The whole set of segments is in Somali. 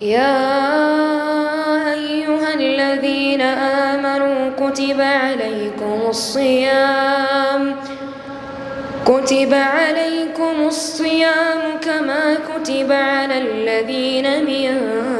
يا أيها الذين آمنوا كتب عليكم الصيام كتب عليكم الصيام كما كتب على الذين من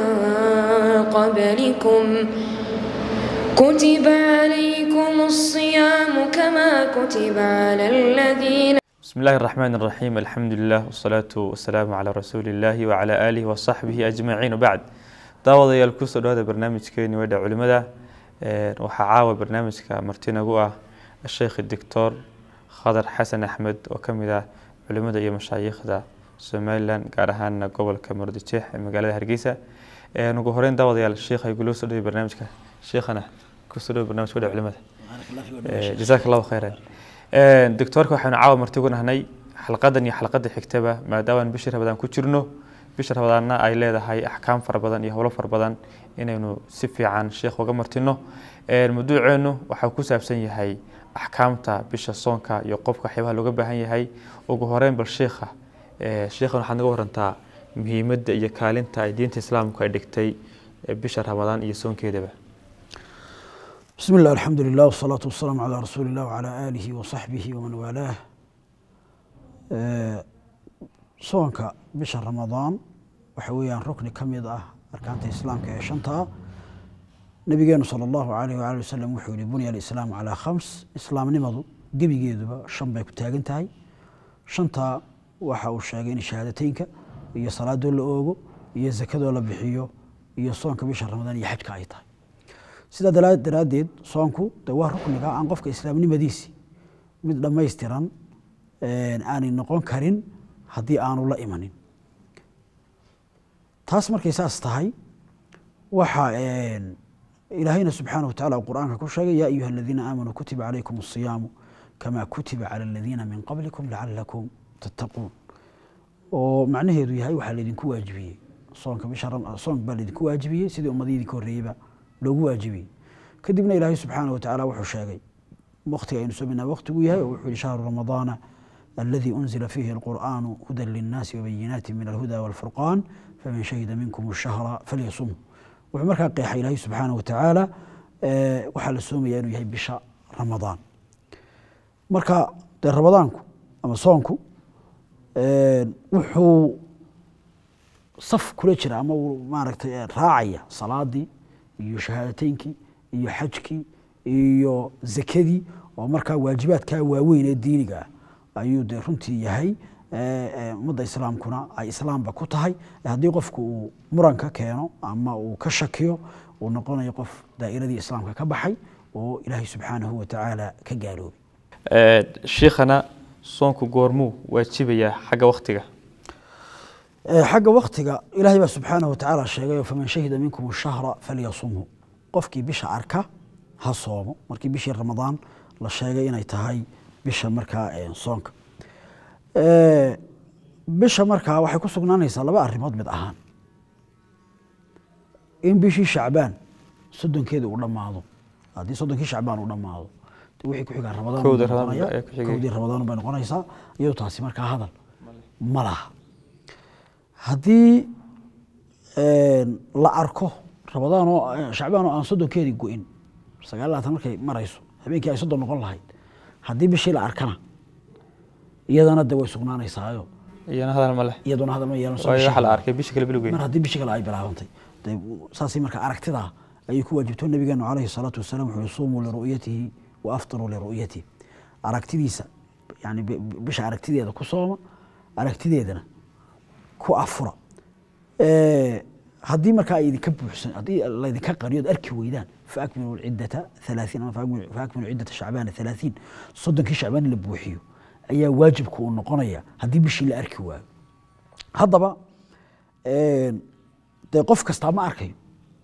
قبلكم كتب عليكم الصيام كما كتب على الذين بسم الله الرحمن الرحيم الحمد لله والصلاة والسلام على رسول الله وعلى آله وصحبه أجمعين وبعد daawadayaal kusoo dhawaada barnaamijkeeni weedha culimada waxaa caawa barnaamijka marti nagu ah sheekh doctor khadar xasan axmed oo kamid ah culimada iyo mashaayikhda somalilan gaar ahaana gobolka murudijeex ee magaalada hargeysa ugu horeyn daawadayaal sheekh ay guloo soo dhaway barnaamijka sheekhana kusoo dhawa barnamijka weedha culimada jazaak allahu khayran doctoorka waxaanu caawa marti ugu nahnay xalqadan iyo xalqada xigtaba maadaama bishii rabadaan ku jirno bisha rabadaanna ay leedahay axkaam fara badan iyo howlo fara badan inaynu si fiican sheekh uga martino mawduuceenu waxaa ku saabsan yahay axkaamta bisha soonka iyo qofka waxyaabaha looga baahan yahay ugu horeyn bal sheekha sheekhan waxaad naga warantaa muhiimadda iyo kaalinta ay diinta islaamku ay dhigtay bisha ramadaan iyo soonkeedaba بسم الله الحمد لله والصلاة والسلام على رسول الله وعلى آله وصحبه ومن والاه آه، soonka bisha ramadaan waxa weeyaan rukni ka mid ah arkaanta islaamka ee shanta nabigeenu sala allahu alayh waali wasalam wuxuu yihi bunya alislaamu calaa khams islaamnimadu gebigeeduba shan bay ku taagan tahay shantaa waxa uu sheegay in shahaadateynka iyo salaadoo la oogo iyo zakadoo la bixiyo iyo soonka bisha ramadaan iyo xajka ay tahay sidaa dala- daraaddeed soonku de waa rukniga aan qofka islaamnimadiisi mid dhammaystiran aanay noqon karin haddii aanu la imanin taas markay saas tahay waxa ilaahayna subxaanaه wa tacala uu qur'aanka ku sheegay ya ayuha aladiina aamanuu kutiba calaykum الصiyaamu kama kutiba calى aladiina min qablikum lacalakum tattaquun oo macnaheedu yahay waxaa laydinku waajibiyey soonka bisha ram- soonk baa laydinku waajibiyey sidii ummadii idinka horreeyeyba loogu waajibiyey kadibna ilaahay subxaanaه wa tacaala wuxuu sheegay waqtiga aynu soomaynaa waqtigu yahay oo wuxuu yihi shahru ramadaana الذي أنزل فيه القرآن هدى للناس وبينات من الهدى والفرقان فمن شهد منكم الشهر فليصمه wuxuu markaa qeexay ilaahay subxaanaه watacaala waxaa la soomaya inuu yahay bisha ramadaan marka dee ramadaanku ama soonku wuxuu saf kula jira ama uu maaragtay raacaya salaadii iyo shahaadateyinkii iyo xajkii iyo zakadii oo markaa waajibaadkaa waaweyn ee diiniga ah ayuu de runtii yahay ummadda islaamkuna ay islaamba ku tahay haddii qofku uu muran ka keeno ama uu ka shakiyo uu noqonayo qof daa'iradii islaamka ka baxay oo ilaahay subxaanahu wa tacaala ka gaaloobay sheekhana soonku goormuu waajibayaa xagga waktiga xagga waktiga ilaahay baa subxaanahu wa tacaala sheegayo faman shahida minkum shahra falyasumhu qofkii bisha arka ha soomo markii bishii ramadaan la sheegay inay tahay bisha markaa soonka bisha markaa waxay ku sugnaanaysaa laba arrimood mid ahaan in bishii shacbaan soddonkeeda uu dhammaado haddii soddonkii shacbaan uu dhammaado de wixii ku xigaa ramadaan Kowdii buu Ramadaan noqonayaa. ee ku xigay. kowdii ramadaan bay noqonaysaa iyadoo taasi markaa hadal ma laha haddii la arko ramadaan oo shacbaan oo aan soddonkeedii go-in sagaal iyo labaatan markay marayso habeenkii ay soddon noqon lahayd haddii bishii la arkana iyadana de way sugnaanaysaayo iyana hadal ma leh iyaduna hadal ma yeelan waayo waxaa la arkay bisha kale bilowgeeda mar haddii bishii kale ay bilaabantay de saasay marka aragtidaa ayay ku waajibto nabigeenu calayhi salaatu wasalam wuxuu yihi suumuu liru'yatihi wa aftiruu liru'yatihi aragtidiisa yani bi- bi- bisha aragtideeda ku sooma aragtideedana ku afura haddii markaa ay idinka buuxsan haddii laydinka qariyood arki weydaan faakmilu ciddata halaaثiin ama faakmilu faakmilu ciddata shacbaana halaaثiin soddonkii shacbaan in la buuxiyo ayaa waajibka uu noqonaya haddii bishii la arki waayo haddaba dee qof kastaa ma arkayo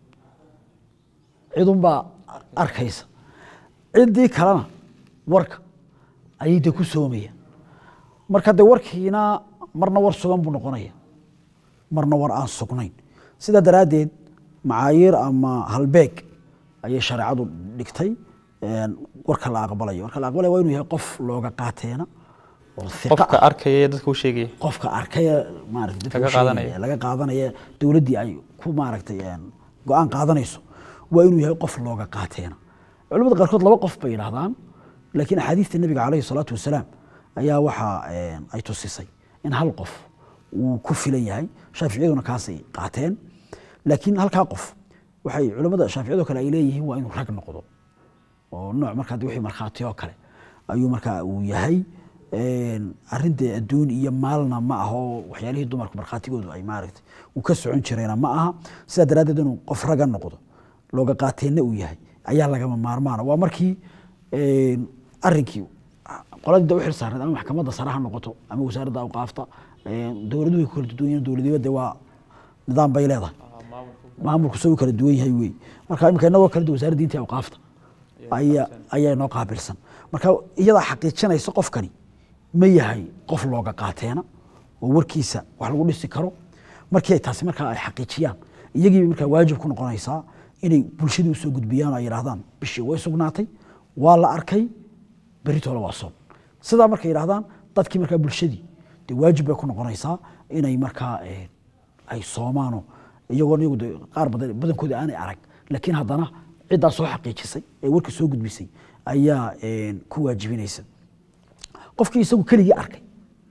cidunbaa arkaysa ciddii kalena warka ayay de ku soomaya marka de warkiina marna war sugan buu noqonaya marna war aan sugnayn sidaa daraaddeed macaayiir ama halbeeg ayay shareecadu dhigtay warka la aqbalayo warka la aqbalaya waa inuu yahay qof looga qaateena oo hiqa qofka ah arkaya ee dadka u sheegaya qofka arkaya maarata dadka Laga u sheegaya, qaadanaya. laga qaadanaya dowladdii ay ku maaragtay een, go-aan qaadanayso waa inuu yahay qof looga qaateena culamada qaarkood laba qof bay yidhahdaan laakiin axaadiista nebiga caleyhi salaatu wasalaam ayaa waxaa een, ay tusisay in hal qof uu ku filan yahay shaaficiyaduna kaasay qaateen laakiin halkaa qof waxay culamada shaaficiyadoo kale ay leeyihiin waa inuu rag noqdo oo nooc markaa de wixii markhaati oo kale ayuu markaa uu yahay Een, arrin dee adduun iyo maalna ma aha oo waxyaalihii dumarku markhaatigoodu ay maaragtay uu ka socon jireena ma aha sidaa daraaddeed inuu qof raga noqdo looga qaateenna uu yahay ayaa lagama maarmaana waa markii een, arrinkii qoladii da u xil saarneed ama maxkamadda sare ha noqoto ama wasaaradda awqaafta een, dowladuhu way ku kala duwan yihiin dowladnimada dee waa nidaam bay leedahay maamulku isagoo kala duwan yahay wey marka imika inagoo kale de wasaaradda diinta iyo awqaafta ayaa ayaa inoo qaabilsan marka iyadaa xaqiijinaysa qofkani ma yahay qof looga qaateena oo warkiisa wax lagu dhisi karo markii ay taasi markaa ay xaqiijiyaan iyagiiba markaa waajib ku noqonaysaa inay bulshadii usoo gudbiyaan oo ay yidhahdaan bishii way sugnaatay waa la arkay beritoole waa soon sidaa markay yidhahdaan dadkii markaa bulshadii dee waajib bay ku noqonaysaa inay markaa eh, ay soomaano iyagoon iyagu de qaar badan badankooda aanay arag laakiin haddana ciddaa soo xaqiijisay ee warka soo gudbisay ayaa een, ku waajibinaysa qofkii isagu keligii arkay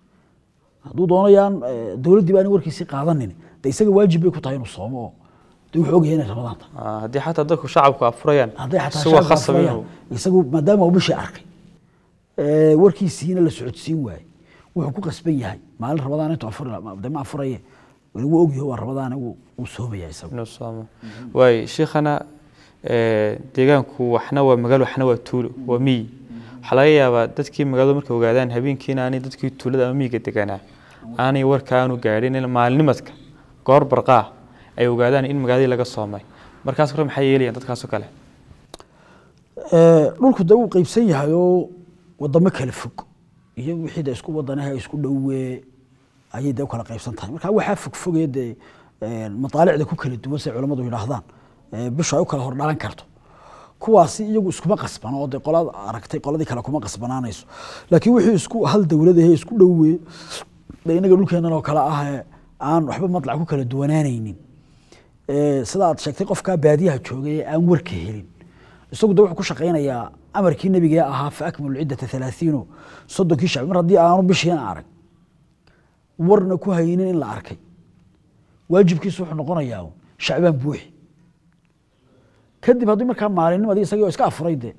hadduu doonayaan eh, dowladdii ba aanay warkiisii qaadanin de isaga waajib bay ku tahay inuu soomo oo de wuxuu ogyahay inay rabadaan tahay Ah, haddii xataa dadku shacabku afurayaan hadday xataa isagoo shacabka khasab afurayaan, inuu isagu maadaama uu bishii arkay ee, warkiisiina la socodsiin waayey wuxuu ku qasban yahay maalin rabadaan intuu afuri lahaa, de ma afuraye wuu ogyahay waa rabadaane wuu wuu soomaya isagu inuu soomo waay sheikhana eh, deegaanku waxna waa magaalo waxna waa tuulo waa miyi waxaa laga yaabaa dadkii magaalada markay ogaadaan habeenkiina aanay dadkii tuulada ama miyiga deganaa aanay warka aanu gaadhin in maalinimadka goor barqaa ay ogaadaan in magaaladii laga soomay markaas hore maxay yeelayaan dadkaasoo kale Ee, dhulku de wuu qeybsan yahay oo wadamo kala fog iyo wixii de isku wadanaha isku dhowe ayay de u kala qeybsan tahay marka waxaa fogfogaya dee een, mataalicda ku kala duwan say culammadu yidhaahdaan ee, bishu ay u kala hordhalan karto kuwaasi iyagu iskuma qasban oo de qolad aragtay qoladii kale kuma qasbanaanayso laakiin wixii isku hal dowlad ahe isku dhowe de inaga dhulkeenan oo kale ah ee aan waxba matlac ku kala duwanaanaynin Ee, sida aad sheegtay qofkaa baadiyaha joogay ee aan warka helin isagu de wuxuu ku shaqaynayaa amarkii nebiga ee ahaa fa akmilu ciddata halaathiino soddonkii shacbi mar haddii aanu bishiina arag warna ku haynin in la arkay waajibkiisu wuxuu noqonayaa uun shacbaan buuxi kadib haddii markaa maalinnimadii isagii oo iska afuray de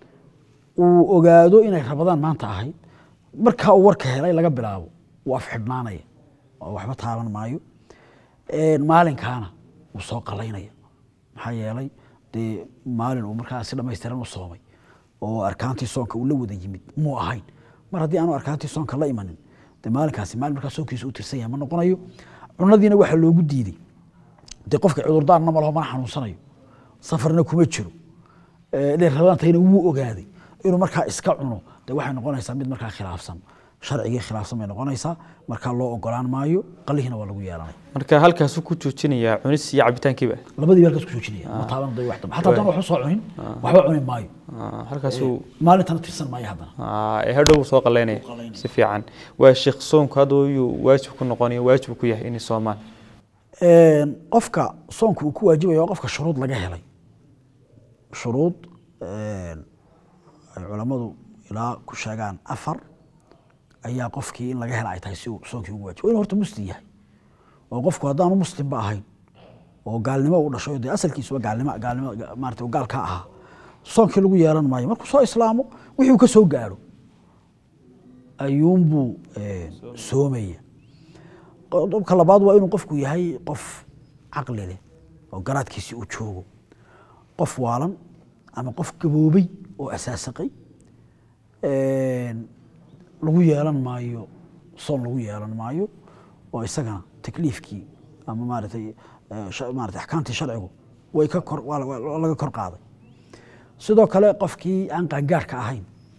uu ogaado inay rabadaan maanta ahayd markaa uu warka helay laga bilaabo wuu afxidhnaanaya oo waxba taaban maayo Een, maalinkaana wuu soo qalaynaya maxaa yeelay dee maalin uu markaa si dhammaystiran u soomay oo arkaantii soonka uu la wada yimid muu ahayn mar haddii aanu arkaantii soonka la imanin dee maalinkaasi maalin markaa soonkiisa u tirsan yahay ma noqonayo cunadiina waxaa loogu diiday dee qofka cudurdaarna ma laho mana xanuunsanayo safarna kuma jiro ee, inay rabantayna wuu ogaaday inuu markaa iska cuno de waxay noqonaysaa mid markaa khilaafsan sharcigii khilaafsan bay noqonaysaa markaa loo ogolaan maayo qalihiina waa lagu yeelanaya marka halkaasuu ku joojinayaa cunis iyo cabitaankiiba labadii baa halkaas ku joojinaya ma taaban day wax dambe xataa haddaan waxba soo cunin waxba cuni maayo Ah, halkaasuu maalintana tirsan maayo haddana Ah, ee hadhow soo qalaynaya si fiican waa sheekh soonku hadda yuu waajib ku noqonaya waajib ku yahay inay soomaan Een, qofka soonka uu ku waajibayo waa qofka shuruud laga helay shuruud een, ay culammadu ilaa ku sheegaan afar ayaa qofkii in laga hela ay tahay si uu soonkii ugu waajibo inuu horta muslim yahay oo qofku haddaanu muslimba ahayn oo gaalnimo u dhashay oo dee asalkiisuba gaalnimo gaalnimo maarata uu gaal ka ahaa soonkii lagu yeelan maayo markuu soo islaamo wixii uu ka soo gaadho ayuunbuu een, soomaya qodobka labaad waa inuu qofku yahay qof caqli leh oo garaadkiisi uu joogo qof waalan ama qof gaboobay oo asaasaqay Een, lagu yeelan maayo soon lagu yeelan maayo oo isagana takliifkii ama maaratay eh, sha- maaratay axkaamtii sharcigu way ka kor waa la- waa laga kor qaaday sidoo kale qofkii aan qaangaarhka ahayn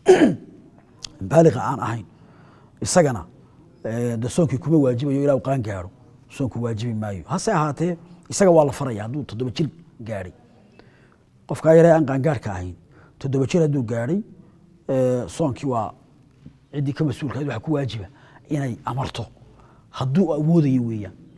baaliqa aan ahayn isagana eh, de soonkii kuma waajibayo ilaa uu qaan gaaro soonku waajibi maayo hase ahaatee isaga waa la faraya hadduu toddoba jir gaadhay qofkaa yaree aan qaangaarhka ahayn toddoba jir hadduu gaadhay eh, soonkii waa ciddii ka mas-uulka ahayd waxaa ku waajiba inay amarto hadduu awoodayo weeyaan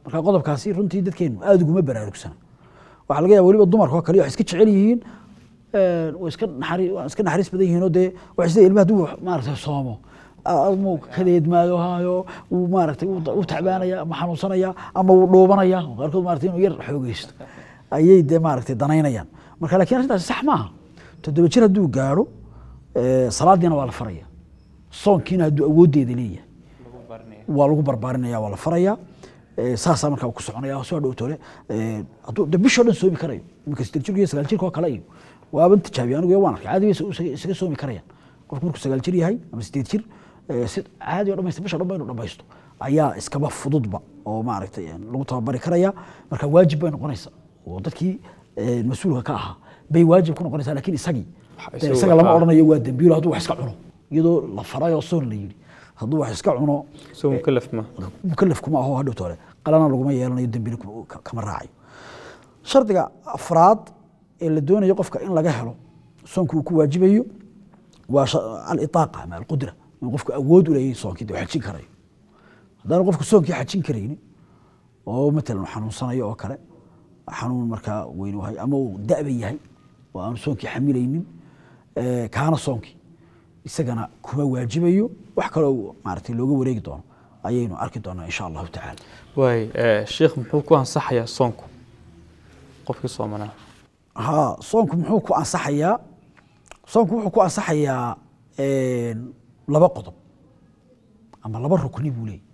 marka qodobkaasi runtii dadkeenu aada uguma baraarugsana waxaa laga yaaba weliba dumarka oo kale waxay iska jecel yihiin een, way iska naxari waa iska naxariis badan yihiin oo dee waxay sida ilmaha hadduu maaragtay soomo muu kadeedmaayo haayo wuu maaragtay wuu wuu tacbaanaya ama xanuunsanaya ama wuu dhuubanaya qaarkood maaragtay inuu yar xoogeysto ayay dee maaragtay danaynayaan marka laakiin arrintaasi sax maaha toddoba jir hadduu gaadho eh, salaadiina waa la faraya soonkiina hadduu awooddeeda leeyahay waa lagu barbaarinaya waa la faraya Eh, saasaa markaa ku soconaya soo dhowtole hadduu de bishoo dhan soomi karayo iminka sideed jirka iyo sagaal jirka oo kale iyo waaban tijaabiya anigu waan arkay caadi bay isaga- isaga soomi karayaan qofku markuu sagaal jir yahay ama sideed jir eh, si caadi oo dhamaysta bisha dhan ba inuu dhamaysto ayaa iskaba fududba oo maaragtay eh, lagu tababari karaya marka waajib bay noqonaysa oo dadkii eh, mas-uulka ka ahaa bay waajib ku noqonaysaa laakiin isagii Waxa dee isagu isaga lama waxaa- odhanayo waa dembiilo hadduu wax iska cuno iyadoo la faray oo soon la yidhi hadduu wax iska cuno soo mukalaf ma mukalaf kuma aho hadhowta hore qalana laguma yeelanayo dembina kuma- ka- kama raacayo shardiga afraad ee la doonayo qofka in laga helo soonka uu ku waajibayo waa sha- alitaaqa ama alqudra in qofku awood u leeyahay soonkii dee uu xajin karayo haddaanu qofku soonkii xajin karaynin oo matalan uu xanuunsanayo oo kale xanuun markaa weyn u hay ama uu da'ba yahay oo aanu soonkii xamilaynin eh, kaana soonkii isagana kuma waajibayo wax kaloo maaragtay looga wareegi doono ayaynu arki doonaa insha allahu tacaala waay eh, sheekh muxuu ku ansaxayaa soonku qofkii soomanaa ha soonku muxuu ku ansaxayaa soonku wuxuu ku ansaxayaa een, laba qodob ama laba rukni buu leeyahy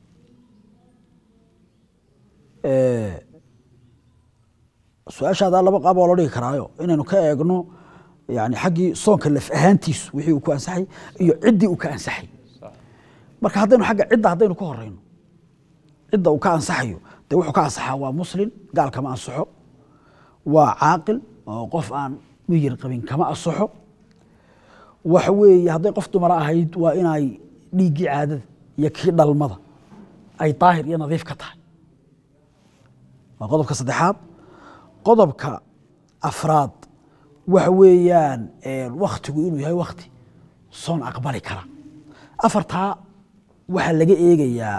Eh, su-aashaada laba qaab oo loo dhigi karaayo inaynu ka eegno yani xaggii soonka laf ahaantiisu wixii uu ku ansaxay iyo ciddii uu ka ansaxay marka haddaynu agga cidda haddaynu ka horeyno cidda uu ka ansaxayo dee wuxuu ka ansaxaa waa muslim gaal kama ansaxo waa caaqil oo qof aan miyir qabin kama ansaxo waxa weeye hadday qof dumara ahayd waa inay dhiiggii caadada iyo kii dhalmada ay daahir iyo nadiif ka tahay waa qodobka saddexaad qodobka afraad waxa weeyaan waktigu inuu yahay wakti soon aqbali kara afartaa waxaa laga eegayaa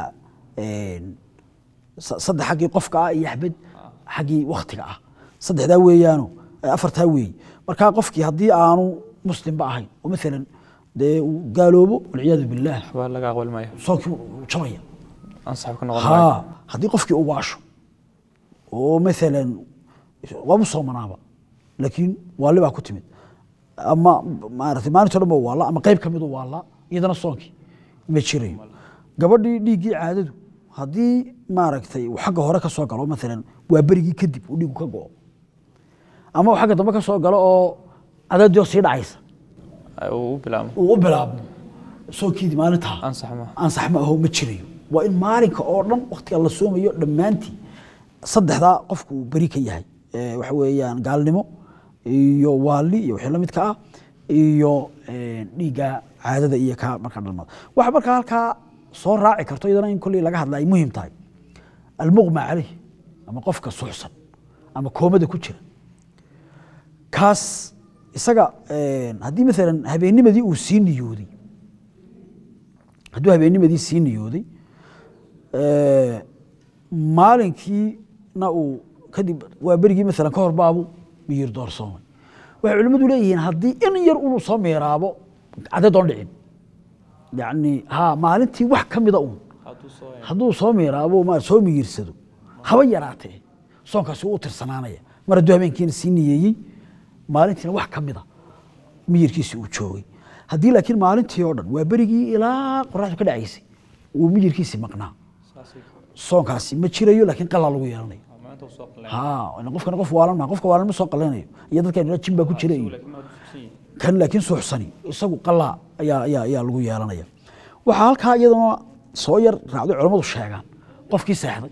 sa- saddex xaggii qofka ah iyo axbed xaggii waktiga ah saddexdaa weeyaano afartaa weeye markaa qofkii haddii aanu muslimba ahayn oo maalan dee uu gaaloobo walciyaadu billaah waxbaa laga aqbali maayo soonkii wuu jabaya ansax ka noqon maayo ha haddii qofkii uu waasho oo maalan waaba soomanaaba laakiin waali baa ku timid ama maarata maalinto dhan ba waala ama qayb ka midu waala iyadana soonkii ma jirayo gabadhii dhiiggii caadadu haddii maaragtay uu xagga hore ka soo galo maalan waa berigii kadib uu dhiigu ka go'o ama uu xagga dambe ka soo galo oo adadio sii dhacaysa uu u bilaabmo uu u bilaabmo soonkiidii maalintaa ansax ma ansax ma aho ma jirayo waa in maalinka oo dhan waktiga la soomayo dhammaantii saddexdaa qofku uu beri ka yahay Eh, waxa weeyaan gaalnimo iyo waali iyo wixii la midka ah iyo eh, dhiigga caadada iyo ka marka dhalmada waxa markaa halkaa soo raaci karto iyadana in kolley laga hadla ay muhiim tahay almuqma caleyh ama qofka suuxsan ama koomada ku jira kaas isaga eh, haddii maalan habeennimadii uu sii niyooday hadduu habeennimadii sii niyooday eh, maalinkiina uu kadib waa berigii maalan ka hor baabu miyir doorsoomay waxay culimmadu leeyihiin haddii in yar unu soo miiraabo cadad oon dhicin yacni ha maalintii wax ka mida uun hadduu soo miiraabo ma soo miyirsado haba yaraatee soonkaasi wuu u tirsanaanaya mar hadduu habeenkiina sii niyeeyey maalintiina wax ka mida miyirkiisi uu joogay haddii laakiin maalintii oo dhan waa berigii ilaa qoraxdu ka dhacaysay uu miyirkiisi maqnaa soonkaasi ma jirayo laakiin qalaa lagu yeelanayo ha ila qofkana qof waalan maa qofka waalan ma soo qalanayo iyo dadkan jin baa ku jira iyo kan laakiin suuxsani isagu qalaa ayaa ayaa ayaa lagu yeelanaya waxaa halkaa iyadana soo yar raacday culammadu sheegaan qofkii seexday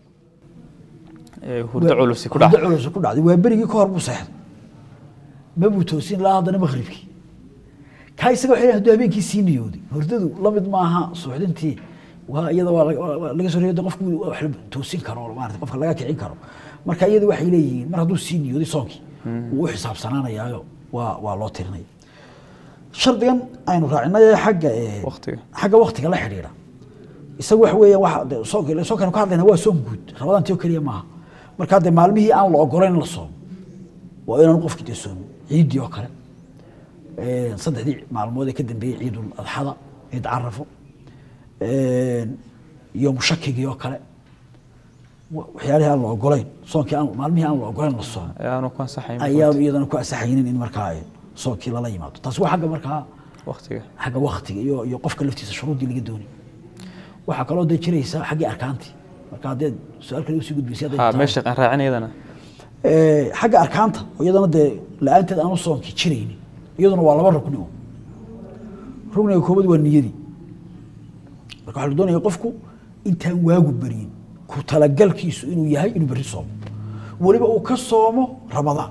Ee, hurdo culusi ku hurdo dhaca culusi ku dhacday waa berigii ka hor buu seexday ma buu toosin ilaa haddana maqribkii kaa isaga waxay leeyihin hadduu habeenkii sii niyooday hurdadu la mid maaha suuxdintii waa iyada waa laga- waa- waa laga soo reeyo qofku wax la toosin karo maarata qofka laga kicin karo marka iyada waxay leeyihiin mar hadduu sii niyooday soonkii wuu u xisaabsanaanayaayo waa waa loo tirinaya shardigan aynu raacinay ee xagga ee Waqtiga. xagga waktiga la xidhiidha isaga waxa weeya waxa de soonka soonkan ka hadlayna waa soon guud rabadaantii oo keliya maaha marka de maalmihii aan la ogolayn in la soomo waa inaan qofkii de soomin ciiddii oo kale Een, saddexdii maalmood ee ka dambeeyey ciidul adxada ciid carafo Een, iyo mushakigii oo kale wa- waxyaalihii aan la ogolayn soonkii aan maalmihii aan la ogolayn la soomo ee aanu ku ansaxayn ayaanu iyadana ku asaxaynin in markaa ay soonkii lala yimaado taasi waa xagga markaa waqtiga xagga waktiga iyo iyo qofka laftiisa shuruuddii laga doonay waxaa kaloo dee jiraysa xaggii arkaantii marka haddeed su-aal kale usii gudbisay hadday ha tahay. meesha aan raacin iyadana Ee, xagga arkaanta oo iyadana dee la-aanteed aanu soonkii jiraynin iyaduna waa laba rukni un rukniga koobaad waa niyadii marka waxaa la doonaya qofku intaan waagu beryin ku talagalkiisu inuu yahay inuu berri soomo weliba uu ka soomo ramadaan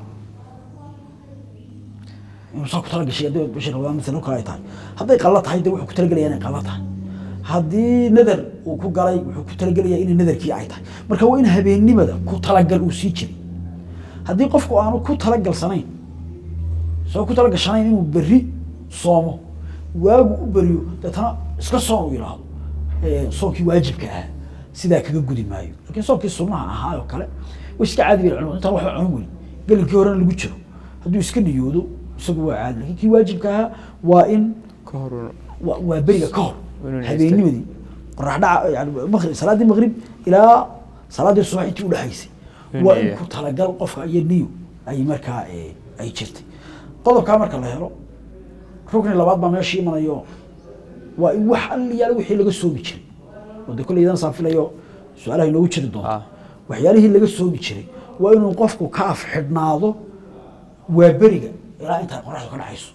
inuu saa ku talagashay haddii bishii ramadaan masalan oo kale ay tahay hadday qallo tahay dee wuxuu ku talagelaya inay qallo tahay haddii nadar uu ku galay wuxuu ku talagelaya inay nadarkii ay tahay marka waa in habeennimada ku talagal uu sii jiray haddii qofku aanu ku talagalsanayn soo ku talagashanayn inuu berri soomo waagu u beriyo deetana iska soon uu yidhaahdo ee, soonkii waajibka ah sidaa kaga gudi maayo laakiin soonkii sunnaha ahaa oo kale way iska caadi bay culimadu intaan waxba cunin weyn gelinkii horena lagu jiro hadduu iska niyoodo isagu waa caadi laakiin kii waajibka ahaa waa in ka hor waa waa beriga ka hor Inuu niyeysto. habeennimadii qorax dhaca yani maqrib salaaddii maqrib ilaa salaaddii subax intii udhexaysay Inuu waa in niyeeyo. ku talagal qofka iyo niyo ay markaa eh, ay jirtay qodobkaa marka la helo rukni labaad baa meesha imanayo waa in wax alliyaala wixii laga soomi jiray oo de kolley idan saafilayo su-aalaha inoogu jiri doonto Ah. waxyaalihii laga soomi jiray waa inuu qofku ka af xidhnaado waa beriga ilaa intay qoraxdu ka dhacayso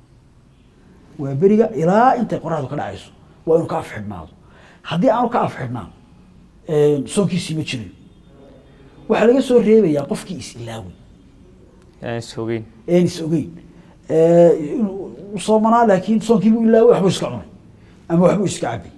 waa beriga ilaa intay qoraxdu ka dhacayso waa inuu ka af xidhnaado haddii aanu ka af xidhnaan soonkiisii ma jirayo waxaa laga soo reebayaa qofkii is ilaaway aan sogeyn een is ogeyn Eh, inuu u soomanaa laakiin soonkii buu ilaaway waxbuu iska cunay ama waxbuu iska cabay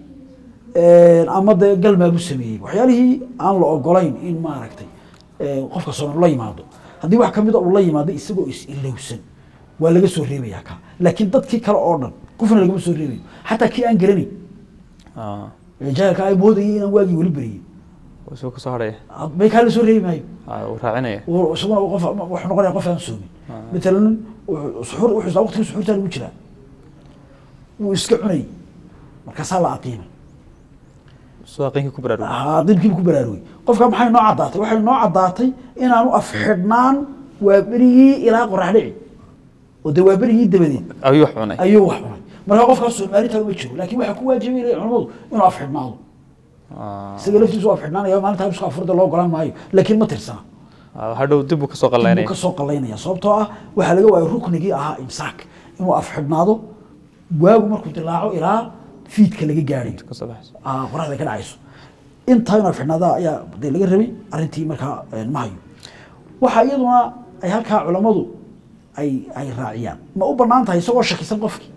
ama dee galmaa buu sameeyey waxyaalihii aan la ogolayn in maaragtay eh, qofka sooman la yimaado haddii wax kamida uu la yimaado isagoo is ilowsan waa laga soo reebayaa ka laakiin dadkii kale oo dhan qofna lagama soo reebayo xataa kii aan garanayn Ah, ee jahalka ay moodayay inaan waagii weli beriyey wuu soo kasoo hadhaya bay kaa la soo reebi maayo Ah, wuu raacinaya uu- isaguna qof wuxuu noqonaya qof aan soomin matalan wuxuu- suxuur wuxuu isla waqtigii suxuurtaa lagu jiraa wuu iska cunayay markaasaa la aqiimay suwaaqinka ku baraarugay haa dilkiibu ku baraarugay qofka maxay noo caddaatay waxay noo caddaatay inaanu afxidhnaan waa berigii ilaa qorax dhici oo dee waa berigii dabadeed ayuu wax cunay ayuu wax cunay marka qofkaas soomaalintaa uma jiro laakiin waxaa ku waajibay ilay culamadu inuu afxidhnaado Ah, isaga laftiisu u afxidhnaanaya maalinta habisku afurda loo golaan maayo laakiin ma tirsana ah, hadhow dib buu kasoo buu qallaynaya ka soo qalaynaya sababtoo ah waxaa laga waayay ruknigii ahaa imsaak inuu afxidhnaado waagu markuu dilaaco ilaa fiidka laga gaadhayo kasoo baxayso ah, qoraxda ka dhacayso intaa inuu afxidhnaada ayaa dee laga rabay arrintii markaa eh, ma hayo waxaa iyaduna ay halkaa culammadu ay ay raaciyaan ma u bannaan tahay isagoo shakisan qofkii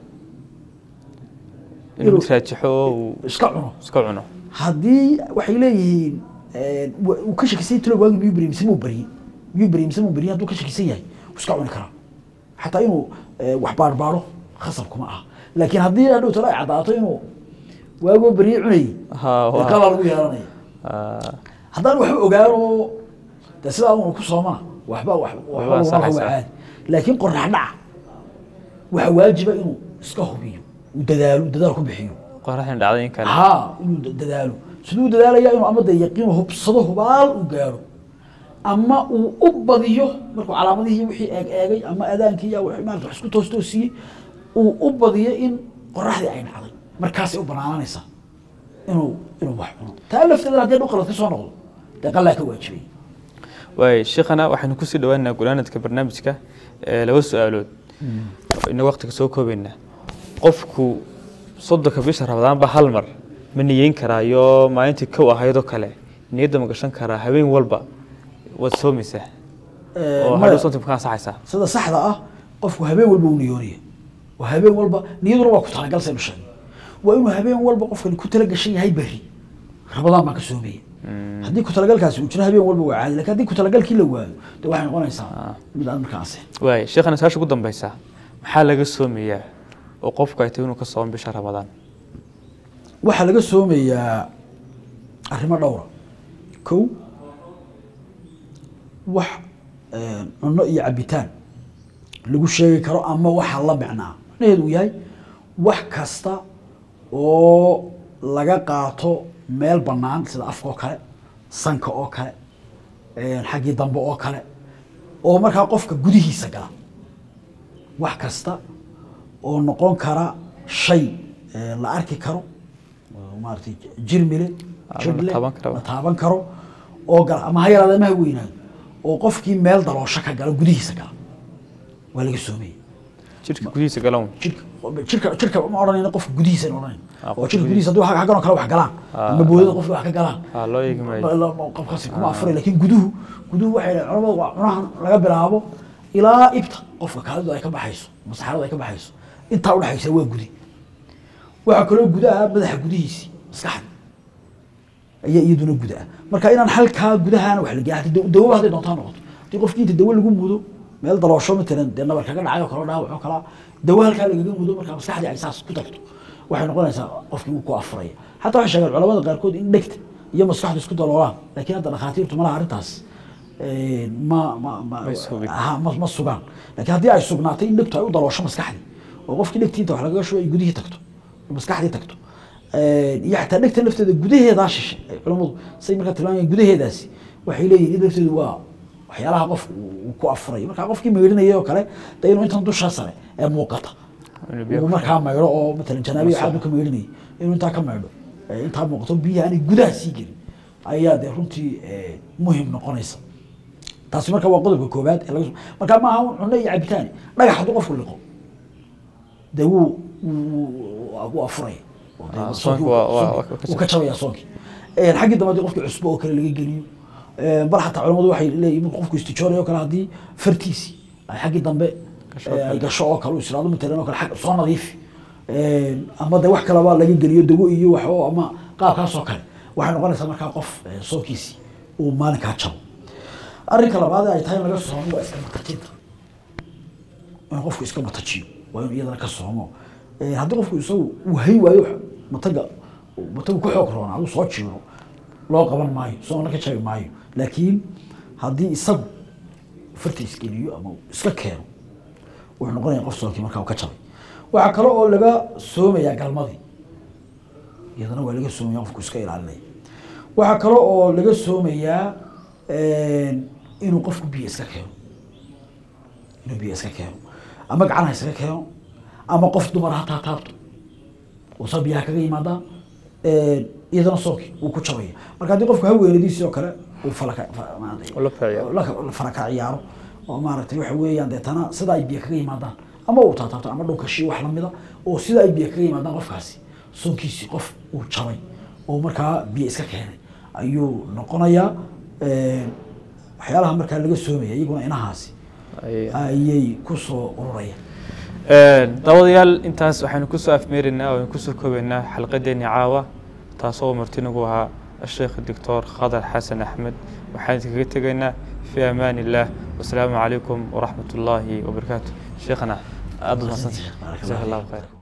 inuu mid raajixo oo uu iska cuno iska cuno haddii waxay leeyihiin eh, wa- uu ka shakisan yahay talo waagi miyuu beriyey mise muu beriyey miyuu beriyey mise muu beriyey hadduu ka shakisan yahay wuu iska cuni karaa xataa inuu eh, wax baarbaaro khasab kuma aha laakiin haddii hadhow talo ay caddaato inuu waagoo beriyey cunayey Ha, dee waa. qalaa lagu yeelanaya Ah, haddaan waxba ogaano de sidaa unu ku soomana waxba wax- waxba Waa laguma rabo ansaxaysaa. caadi laakiin qorax dhaca waxa waajiba inuu iska hubiyo uu dadaalo dadaal ku bixiyo qoraxdan dhacday in kale haa inuu da- dadaalo siduu dadaalaya inuu ama de yaqiin hubsado hubaal uu gaaro ama uu u badiyo markuu calaamadihii wixii eeg eegay ama adaankii iyo wixii maarata wax isku toos toosiyey uu u badiyo in qoraxdii ay dhacday markaasay u banaananaysaa inuu inuu wax cuno taa lafteeda haddii dhul qalad ka soo noqdo dee qalaa ka waajibay waay sheekhana waxaynu kusii dhawaanaa gulaanadka barnaamijka ee laba su-aalood ina waqtiga soo koobaynaa qofku soddonka bisha rabadaanba hal mar ma niyeyn karaayo maalintii kow ahaydoo kale niyadda ma gashan karaa habeen walba waad soomaysaa oo hadhow soonta ma ka ansaxaysaa sida saxda ah qofku habeen walba uu niyoonaya oo habeen walba niyaduna waa ku talagal saynu sheegnay waa inuu habeen walba qofkani ku talagashan yahay berri rabadaan baan ka soomaya haddii ku talagalkaasi uu jiro habeen walba waa caadi lakin haddii ku talagalkii la waayo dee waxay noqonaysaa mid aan markaa ansixin waay sheekhana saasha ugu dambeysaa maxaa laga soomayaa oo qofku ay tahay inuu ka soomo bisha rabadaan waxaa laga soomayaa arrimo dhowra kow wax eh, cunno iyo cabitaan lagu sheegi karo ama waxa la micnaa macnaheedu uu yahay wax kasta oo laga qaato meel bannaan sida afka oo kale sanka oo kale eh, xaggii dambe oo kale oo markaa qofka gudihiisa gala wax kasta oo noqon kara shay eh, la arki karo oo maaragtay jirmile Ah, la jirle taaban karo. la taaban karo oo gala ama ha yaraada ama ha weynaado oo qofkii meel daloosho ka gala gudihiisa gala waa laga soomaya jirka gudihiisa galan jirka jirka jirka ma odhanayna qofka gudihiisa in odhanayn Ah, oo qofka jirka gudihiisa hadduu xaggan oo kale wax galaan Ah, ama boodada qofka wax ka galaan ah, loo eegi maayo. la- la- qofkaasi kuma afuray laakiin guduhu guduhu waxay dhahay culamadu waa cunahan laga bilaabo ilaa ibta qofka kaalidu ay ka baxayso masaxaradu ay ka baxayso intaa udhexaysa waa gudi waxaa kaloo gudaha madaxa gudihiisii maskaxda ayaa iyaduna guda ah marka inaan halkaa gudahaana wax la geeya dawaba hadday doontaa noqoto haddii qofkii inta dawo lagu mudo meel daloosho matalan dee nabar kaga dhacay oo kale dhaawac oo kalaa dawo halkaa lagaga mudo marka maskaxdii ay saas ku tagto waxay noqonaysaa qofkii uu ku afuraya xataa waxay sheegeen culamada qaarkood in dhegta iyo maskaxdu isku daloolaan laakiin hadda dhakhaatiirtu malaha arrintaas eh, ma ma ma May sugin. aha, ma ma sugaan laakiin haddii ay sugnaatay in dhegtu ay u daloosho maskaxdii oo qofkii dhegtii inta wax lagaga shubo ay gudihii tagto maskaxdii tagto iyo xataa dhegta lafteeda gudaheedaa shishe ay culammadu say markaa tilmaamayaan gudaheedaasi waxay leeyihin in lafteedu waa waxyaalaha qof uu ku afurayo markaa qofkii maydhinaya oo kale de inuu intan dusha sare ee muuqata Inuu biyo uu ku markaa maydho oo matalan janaabiya waxaad ka maydhinayay inuu intaa ka maydho ee intaa muuqato biyaha aanay gudaha sii gelin ayaa dee runtii eh, muhim noqonaysa taasi marka waa qodobka koowaad ee laga soo marka maaha un cunno iyo cabitaani dhagax hadduu qofku liqo dee wuu wuu wuu afuraya oo dee Ah, soonkii soonka wuu- waa- waa- soonka waa ka wuu ka jabaya soonkii Een, xaggii dambe haddii qofkii cusbo oo kale laga geliyo een, bal xataa culamadu waxay leeyihin markuu qofku istijoonayo oo kale haddii fartiisii ay xaggii dambe Gasho ee, oo ay kale. gasho oo kale uu israado matalan oo kale xag soo nadiifi Een, ama de wax kaleba laga geliyo dawo iyo wax oo ama qaabkaas oo kale waxay noqonaysaa markaa qof ee, soonkiisii uu maalinkaa jabo arrinka labaad ee ay tahay in laga soomo waa iska matajinta in qofku iska matajiyo waa inuu iyadana ka soomo Ee, haddii qofku isagu uu hay waayo wax mataga matagu ku xoog roona aduu soo jiiro loo qaban maayo soona ka jabi maayo laakiin haddii isagu farta isgeliyo ama uu iska keeno wuxuu noqonaya qof soonkii markaa uu ka jabay waxaa kale oo laga soomayaa galmadii iyadana waa laga soomaya qofku iska ilaalinaya waxaa kale oo laga soomayaa een, inuu qofku biyo iska keeno inuu biyo iska keeno ama gacan ha iskaga keeno ama qof dumar ha taataabto oo saa biyaha kaga yimaadaan een, iyadana soonkii wuu ku jabaya marka haddii qofku haweenadiisii oo kale uu falaka fa- maaragtay- Ula ciyaaro. la- la faraka ciyaaro oo maaragtay waxa weeyaan deetana sida ay biyo kaga yimaadaan ama uu taataabto ama dhunkashii wax lamida oo sida ay biyo kaga yimaadaan qofkaasi soonkiisii qof uu jabay oo markaa biyo iska keenay ayuu noqonayaa Een, waxyaalaha markaa laga soomaya iyaguna inahaasi Ay- ayay kusoo ururayaan daawadayaal intaas waxaynu kusoo afmeeraynaa oo aynu kusoo koobaynaa xalqadeeni caawa taasoo martinagu ahaa الشيخ الدكتور خضر حسن أحمد وحياتك كتغينا في أمان الله والسلام عليكم ورحمة الله وبركاته شيخنا أضل بارك الله جزاك الله فيك. خير